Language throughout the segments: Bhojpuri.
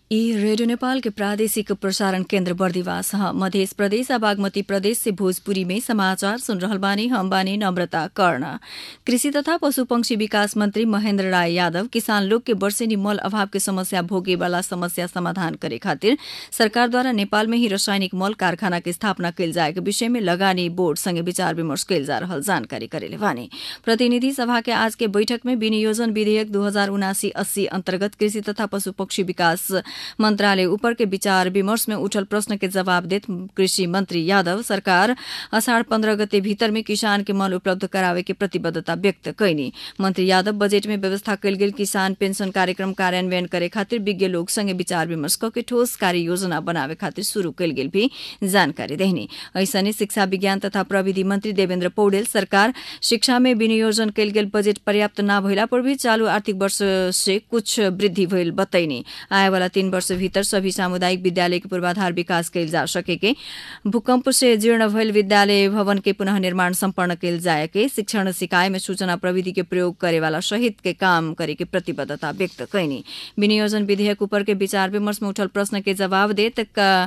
ई रेडियो नेपाल के प्रादेशिक प्रसारण केन्द्र बर्दिवास ह मध्य प्रदेश आ बागमती प्रदेश से भोजपुरी में समाचार सुन रहल बानी हम बानी नम्रता कर्ण कृषि तथा पशु पंक्षी विकास मंत्री महेन्द्र राय यादव किसान लोग के वर्षेनी मल अभाव के समस्या भोगे वाला समस्या समाधान करे खातिर सरकार द्वारा नेपाल में ही रासायनिक मल कारखाना के स्थापना कैल जाए के विषय में लगानी बोर्ड संगे विचार विमर्श कैल जा रहल जानकारी करेले बानी प्रतिनिधि सभा के आज के बैठक में विनियोजन विधेयक दू हजार उनासी अस्सी अन्तर्गत कृषि तथा पशु पक्षी विकास मंत्रालय ऊपर के विचार विमर्श में उठल प्रश्न के जवाब देत कृषि मंत्री यादव सरकार असाढ़ पन्ध्र गते भीतर में किसान के मल उपलब्ध करावे के प्रतिबद्धता व्यक्त कैनी मंत्री यादव बजेट में व्यवस्था कैल गेल किसान पेंशन कार्यक्रम कार्यान्वयन करे खातिर विज्ञ लोग संगे विचार विमर्श क के ठोस कार्य योजना बनावे खातिर शुरू कैल गेल भी जानकारी देहनी ऐसने शिक्षा विज्ञान तथा प्रविधि मंत्री देवेन्द्र पौडेल सरकार शिक्षा में विनियोजन कैल गेल बजेट पर्याप्त न भइला पर भी चालू आर्थिक वर्ष से कुछ वृद्धि भइल बतैनी आए वाला तीन वर्ष भीतर सभी सामुदायिक विद्यालय के पूर्वाधार विकास कैल जा सके के भूकंप से जीर्ण भइल विद्यालय भवन के पुनः निर्माण सम्पन्न कैल जाए के शिक्षण सिकाय में सूचना प्रविधि के प्रयोग करे वाला सहित के काम करे के प्रतिबद्धता व्यक्त कैनी विनियोजन विधेयक ऊपर के विचार विमर्श में उठल प्रश्न के जवाब देत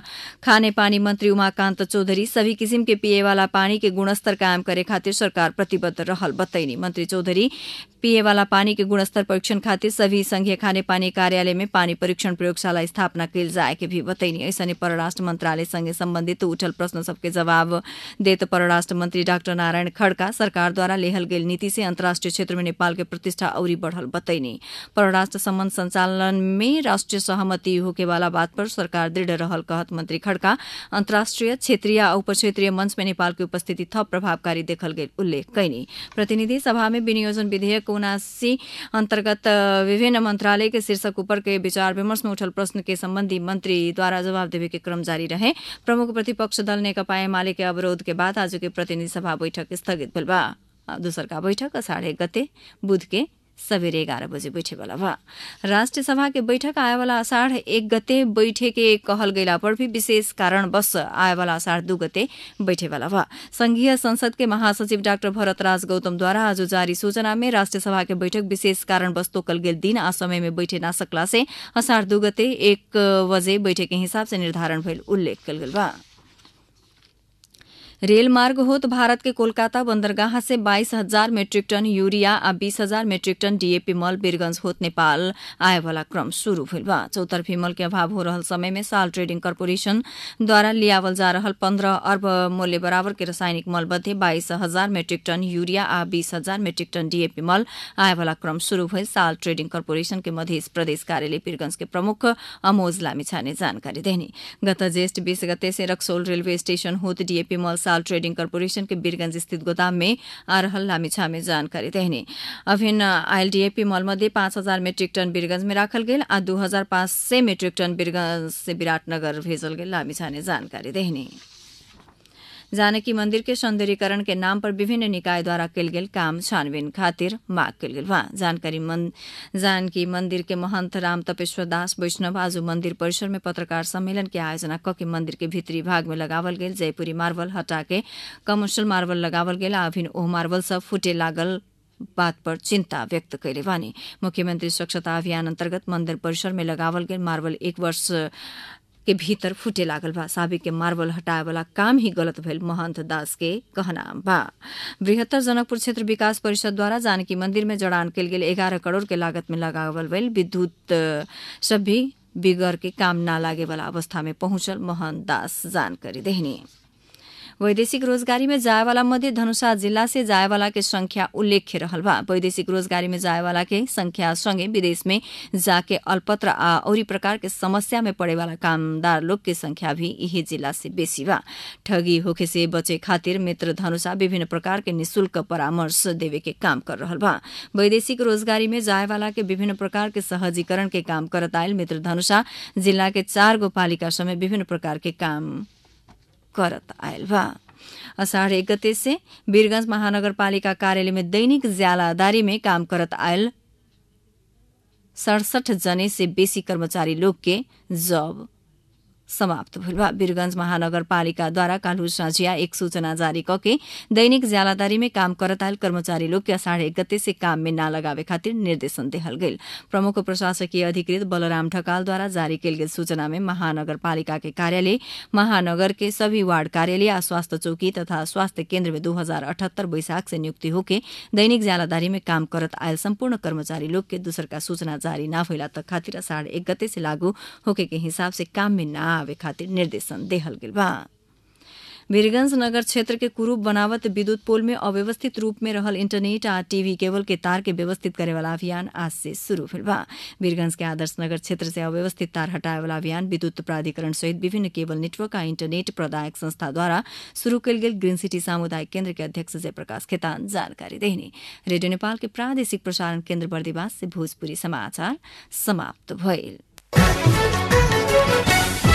खाने पानी मंत्री उमाकान्त चौधरी सभी किसिम के पिए वाला पानी के गुणस्तर कायम करे खातिर सरकार प्रतिबद्ध रहल बतैनी मंत्री चौधरी पिए वाला पानी के गुणस्तर परीक्षण खातिर सभी संघीय खाने पानी कार्यालय में पानी परीक्षण प्रयोगशाला स्थापना कैल जाए के भी बतैनी ऐसने परराष्ट्र मंत्रालय संगे संबंधित उठल प्रश्न सबके जवाब देत परराष्ट्र मंत्री डाक्टर नारायण खड़का सरकार द्वारा लेहल गेल नीति से अंतर्राष्ट्रीय क्षेत्र में नेपाल के प्रतिष्ठा औरी बढ़ल बतैनी परराष्ट्र संबंध संचालन में राष्ट्रीय सहमति होके वाला बात पर सरकार दृढ़ रहल कहत मंत्री खड़का अंतर्राष्ट्रीय क्षेत्रीय और उप क्षेत्रीय मंच में नेपाल की उपस्थिति थप प्रभावकारी देखल गेल उल्लेख कैनी प्रतिनिधि सभा में विनियोजन विधेयक उनासी अंतर्गत विभिन्न मंत्रालय के शीर्षक ऊपर के विचार विमर्श में उठल प्रश्न के संबंधी मंत्री द्वारा जवाब देवे के क्रम जारी रहे प्रमुख प्रतिपक्ष दल नेकपा एमाले के अवरोध के बाद आज के प्रतिनिधि सभा बैठक स्थगित भेल बा दूसर का बैठक साढ़े गते बुध के सवेरे एघार बजे बैठे वाला बा राष्ट्रिय सभा के बैठक आए वाला अषाढ़ एक गते बैठे के कहल गैला पर भी विशेष कारण बस आए वाला अषाढ़ दू गते बैठे वाला बा संघीय संसद के महासचिव डाक्टर भरतराज गौतम द्वारा आज जारी सूचना में राष्ट्रिय सभा के बैठक विशेष कारण बस तोकल गेल दिन आ समय में बैठे ना सकला से अषाढ़ दू गते एक बजे बैठे के हिसाब से निर्धारण भइल उल्लेख कल गेल बा रेल मार्ग होत भारत के कोलकाता बंदरगाह से बाईस हजार मेट्रिक टन यूरिया आ बीस हजार मेट्रिक टन डीएपी मल बीरगंज होत नेपाल आए वाला क्रम शुरू भइल बा चौतरफी मल के अभाव हो रहल समय में साल ट्रेडिंग कर्पोरेशन द्वारा लियावल जा रहल पंद्रह अर्ब मूल्य बराबर के रासायनिक मल मध्ये बाईस हजार मेट्रिक टन यूरिया आ बीस हजार मेट्रिक टन डीएपी मल आए वाला क्रम शुरू भइल साल ट्रेडिंग कर्पोरेशन के मध्य प्रदेश कार्यालय पीरगंज के प्रमुख अमोज लामिछा ने जानकारी देनी गत ज्येष्ठ बीस गते से रक्सोल रेलवे स्टेशन होत डीएपी मल साल ट्रेडिंग कर्पोरेशन के बीरगंज स्थित गोदाम में आ रहल लामिछा में जानकारी देहने अभिन्न आयल डीएपी मॉल मध्ये पाँच हजार मेट्रिक टन बीरगंज में राखल गेल आ दू हजार पाँच सय मेट्रिक टन बीरगंज से विराटनगर भेजल गेल लामिछा ने जानकारी देहने जानकी मंदिर के सौंदर्यीकरण के नाम पर विभिन्न निकाय द्वारा कैल गेल काम छानबीन खातिर माग कैल गेल बा जानकारी मन, जानकी मंदिर के महंत राम तपेश्वर दास वैष्णव आज मंदिर परिसर में पत्रकार सम्मेलन के आयोजना क के मंदिर के भीतरी भाग में लगावल गेल जयपुरी मार्बल हटा के कमर्शियल मार्बल लगावल गेल आ अभिन ओह मार्बल सब फुटे लागल बात पर चिंता व्यक्त कैले बानी मुख्यमंत्री स्वच्छता अभियान अंतर्गत मंदिर परिसर में लगावल गेल मार्बल एक वर्ष के भीतर फूटे लागल बा साबिक के मार्बल हटाए वाला काम ही गलत भेल महंत दास के कहना बा बृहत्तर जनकपुर क्षेत्र विकास परिषद द्वारा जानकी मंदिर में जड़ान कैल गेल एगारह करोड़ के लागत में लगावल गेल विद्युत सब भी बिगड़ के काम न लागे वाला अवस्था में पहुंचल महंत दास जानकारी देहनी वैदेशिक रोजगारी में जाए वाला मध्य धनुषा जिला से जाए वाला के संख्या उल्लेख्य रहल बा वैदेशिक रोजगारी में जाए वाला के संख्या संगे विदेश में जाके अल्पत्र आ औरी प्रकार के समस्या में पड़े वाला कामदार लोग के संख्या भी यही जिला से बेसी बा ठगी होखे से बचे खातिर मित्र धनुषा विभिन्न प्रकार के निशुल्क परामर्श देवे के काम कर रहल बा वैदेशिक रोजगारी में जाए वाला के विभिन्न प्रकार के सहजीकरण के काम करत आयल मित्र धनुषा जिला के चार गो पालिका समेत विभिन्न प्रकार के काम करत आयल बा अषाढ़ एक गते से वीरगंज महानगरपालिका कार्यालय में दैनिक ज्यालादारी में काम करत आयल सड़सठ जने से बेसी कर्मचारी लोग के जॉब समाप्त भइल बा वीरगंज महानगरपालिकाद्वारा काल्हु साँझिया एक सूचना जारी कके दैनिक ज्यालादारी में काम करत आयल कर्मचारी लोग के असाढ़ एक गते से काम में न लगावे खातिर निर्देशन देहल गेल प्रमुख प्रशासकीय अधिकृत बलराम ढकालद्वारा जारी कैल गेल सूचना में महानगरपालिका के कार्यालय महानगर के सभी वार्ड कार्यालय आ स्वास्थ्य चौकी तथा स्वास्थ्य केन्द्र में दू हजार अठहत्तर बैसाख से नियुक्ति होके दैनिक ज्यालादारी में काम करत आयल सम्पूर्ण कर्मचारी लोग के दूसर का सूचना जारी न भइला तक खातिर असाढ़ एक गते से लागू होके के हिसाब से काम में न आवे खातिर निर्देशन देहल गेल बा वीरगंज नगर क्षेत्र के कुरूप बनावत विद्युत पोल में अव्यवस्थित रूप में रहल इंटरनेट आ टीवी केबल के तार के व्यवस्थित करे वाला अभियान आज से शुरू भेल बा वीरगंज के आदर्श नगर क्षेत्र से अव्यवस्थित तार हटाए वाला अभियान विद्युत प्राधिकरण सहित विभिन्न केबल नेटवर्क आ इंटरनेट प्रदायक संस्था द्वारा शुरू कयल गेल ग्रीन सिटी सामुदायिक केन्द्र के अध्यक्ष जयप्रकाश खेतान जानकारी देने रेडियो नेपाल के प्रादेशिक प्रसारण केन्द्र बर्दिवास से भोजपुरी समाचार समाप्त भइल